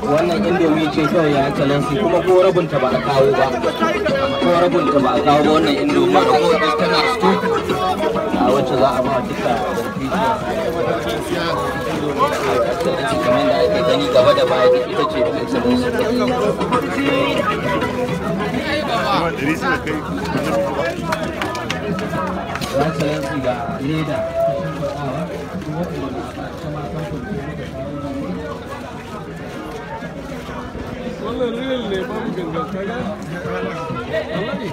wannan indomi ce kawai ya excellency kuma ko rabinta ba a kawo ba ko rabinta ba a kawo ba wannan indomi da ko ita tana sto a wacce za a ba duka excellency kamar da ake gani gaba da baya duk ita ce excellency ya excellency ga leda wannan real ne babu gangan kaga wallahi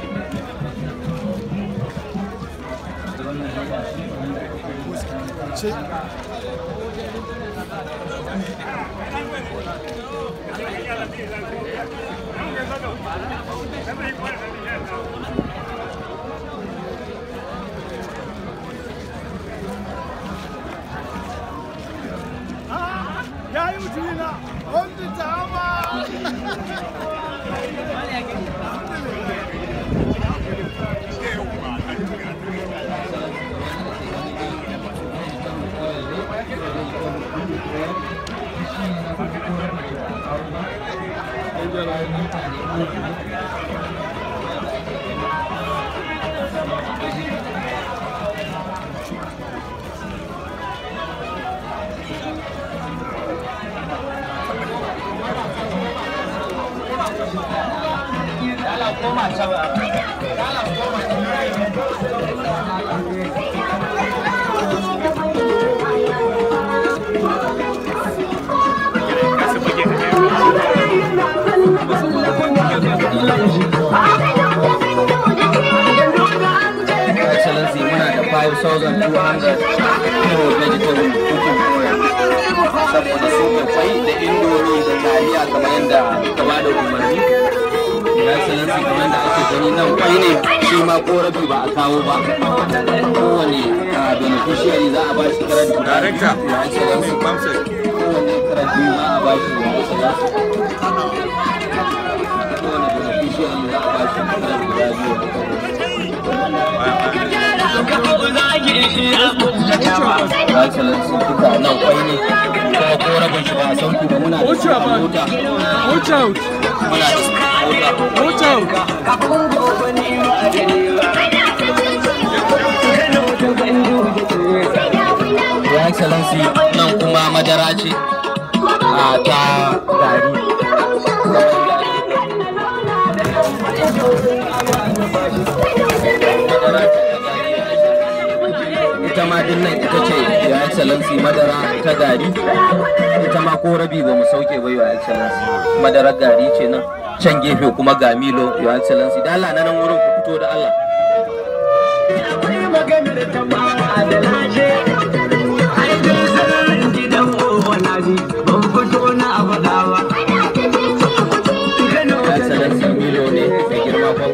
Ya yi mutumina, wanda ta hama. excellency muna da 5200 kilo vegetable cooking oil saboda su kwai da indomi da taliya kamar yadda ka ba da umarni ya excellency kamar yadda ake gani nan kwai ne shi ma korafi ba a kawo ba kowane ah, beneficiary za a ba shi karar guda Director. ya excellency Bamsek. kowane karar biyu za a ba shi ya excellency kowane beneficiary za a ba shi karar guda biyu ya excellency duka nan kwai ne kuma ko rabin shi ba a sauki ba muna da Watch out, man. mota watch out muna da mota watch out ya excellency nan kuma madara ce a ta gari ita ma din nan ita ce ya excellency madara ta gari ita ma ko rabi ba mu sauke ba ya excellency madarar gari ce nan can gefe kuma ga milo ya excellency da Allah na nan wurin ku fito da Allah